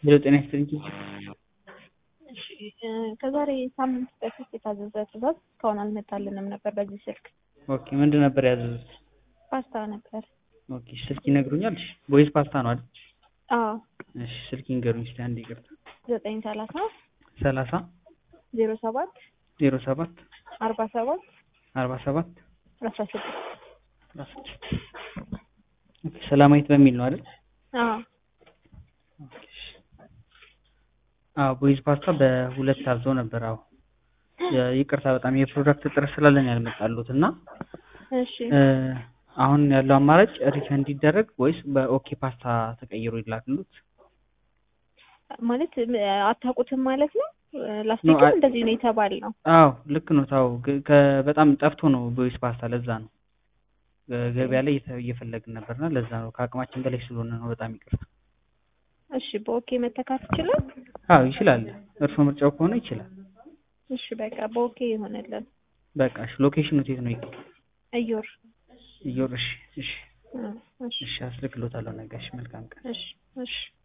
ሄሎ ጤና ይስጥልኝ። እሺ ከዛሬ ሳምንት በፊት የታዘዘ ትዕዛዝ እስካሁን አልመጣልንም ነበር በዚህ ስልክ። ኦኬ ምንድን ነበር ያዘዙት? ፓስታ ነበር። ኦኬ ስልክ ይነግሩኛል? እሺ ቦይስ ፓስታ ነው አይደል? አዎ እሺ ስልክ ይንገሩኝ እስኪ አንድ ይቅርታ። ዘጠኝ ሰላሳ ሰላሳ ዜሮ ሰባት ዜሮ ሰባት አርባ ሰባት አርባ ሰባት አስራ ስድስት አስራ ስድስት ኦኬ ሰላማዊት በሚል ነው አይደል? አዎ ኦኬ እሺ። አዎ ቦይዝ ፓስታ በሁለት ታዘው ነበር። አዎ የ- ይቅርታ በጣም የፕሮዳክት እጥረት ስላለን ያልመጣሉት እና እሺ እ፣ አሁን ያለው አማራጭ ሪፈንድ ይደረግ ወይስ በኦኬ ፓስታ ተቀይሮ ይላክሉት? ማለት እ፣ አታውቁትም ማለት ነው። ላስቲክም አይ- እንደዚህ ነው የተባልነው። አዎ ልክ ነው። ታው ግ- ከ- በጣም ጠፍቶ ነው ቦይስ ፓስታ ለዛ ነው ገ- ገበያ ላይ እየተ- እየፈለግን ነበርና ለዛ ነው ከአቅማችን በላይ ስለሆነ ነው። በጣም ይቅርታ። እሺ በኦኬ መተካት ይችላል። አዎ ይችላል። እርሶ ምርጫው ከሆነ ይችላል። እሺ በቃ በኦኬ ይሆንልን። በቃ እሺ። ሎኬሽኑ የት ነው? እዮር እዮር። እሺ እሺ እ፣ እሺ እሺ አስልክሎታለሁ ነገ። እሺ መልካም ቀን። እሺ እሺ